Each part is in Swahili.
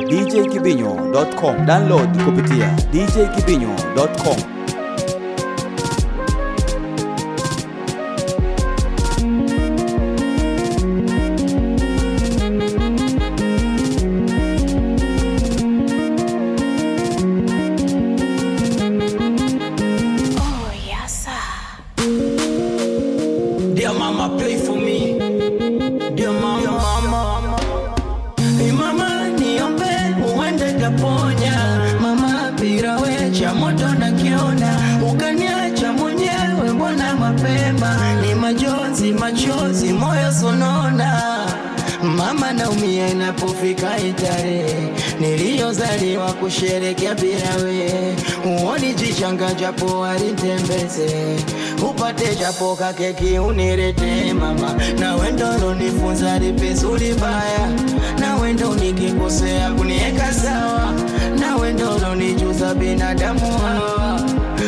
djkibinyo.com. Download kupitia djkibinyo.com. Oh, yes, sir. Dear mama, pray for me. Dear mama, Dear mama. Hey mama, niombe uende taponya. Mama, bila we cha moto nakiona, ukaniacha mwenyewe mbona mapema? Ni majonzi, machozi, moyo sonona. Mama naumia inapofika itarehe niliyozaliwa kusherekea bila we, uoni jichanga japo alitembeze upate japo kakeki unirete mama, na wendo nifunza lipizuri baya, na wendo nikikosea kunieka sawa, na wendo nijuza binadamu hawa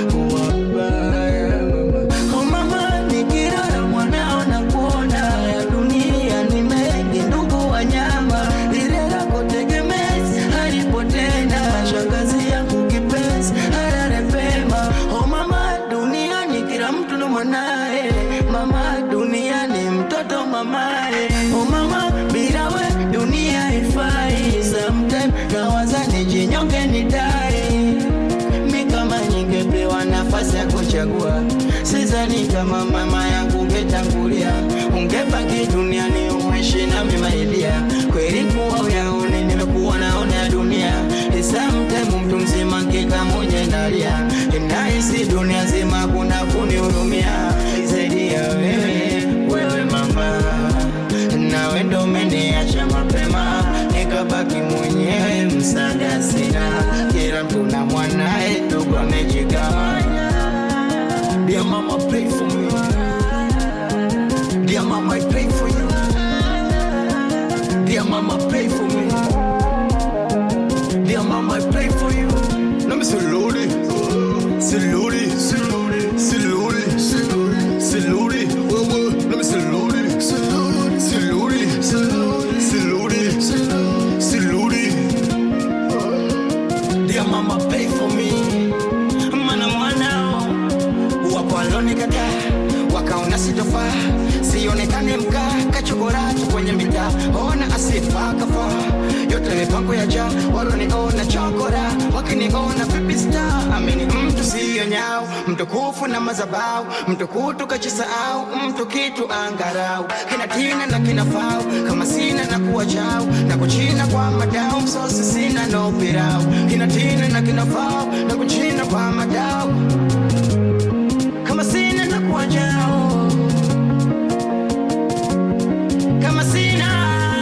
wabaya Oh mama, nikilala mwanao na kuona ya dunia ni mengi, ndugu wanyama, lile lako tegemezi halipo tena, shangazi yangu kipenzi halale pema. Oh mama, duniani kila mtu na mwanae, mama, duniani mtoto mamae. Oh mama, bila we dunia haifai, sometime nawaza nijinyonge nidai mi kama ningepewa nafasi ya kuchagua, sidhani kama mama yangu ungetangulia, ungebaki duniani uishi nami maidia. Kweli kuwa uyaone, nimekuwa naona ya dunia, sometime mtu mzima nkika mwenye nalia, nahisi dunia zima kuna kunihurumia zaidi ya wewe, wewe mama nawe ndo umeniacha mapema, nikabaki mwenyewe, msaada sina, kila mtu na mwanae, ndugu amejigawanya. Dear mama, pray for me. Dear mama, I pray for you. Dear mama, pray for me. Dear mama, I pray for you. Let me say, Lordy, Lordy, Lordy, Lordy, Lordy, Let me say, Lordy, Lordy, Lordy, Lordy. Dear mama, pay for me. Mana mwanao wapo walonikataa wakaona sitofaa, sionekane mkaa kachokora tu kwenye mitaa, ona asifa kafaa yote mipango ya jaa, waloniona chokora wakiniona vipi star, amini mtu siyo nyao, mtukufu na mazabau, mtukutu kachisahau, mtu kitu angarau, kina tina na kina fau, kama sina na kuwa chao, na kuchina kwa madao, msosi sina no pirau, kina tina na kina fau, na kuchina kwa madao, kama sina na kuwa chao, kama sina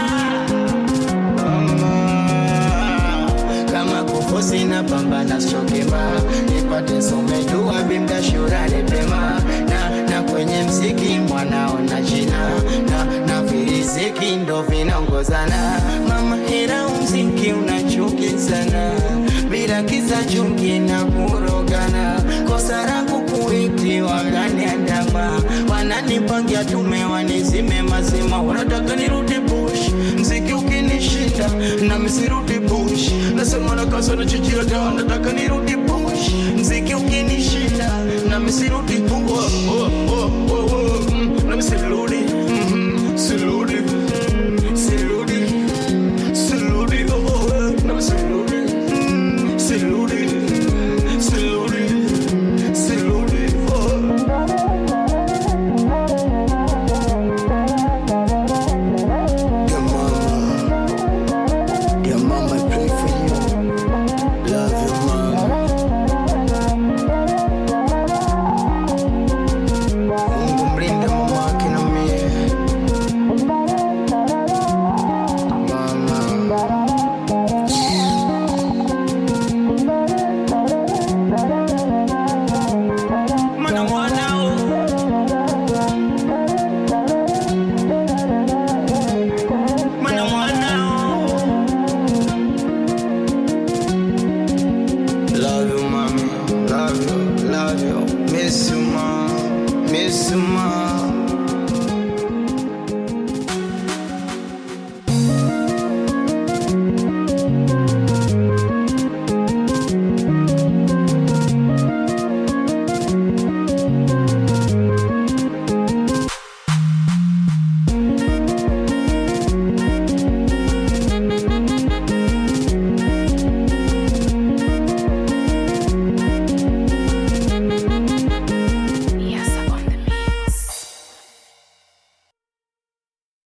Mama, kama kufu sina pambana sokema nipate somejua bimda shurani pema na, na kwenye mziki mwanao na jina na, na viriziki ndo vinaongozana mama ila mziki unachuki sana bila kisa chuki na kurogana kosa langu kuiti wakaniandama wananipangia tume wanizime mazima wanataka nirudi bush mziki ukinishinda na misirudi bush nasema na kasa na chichira dawa nataka nirudi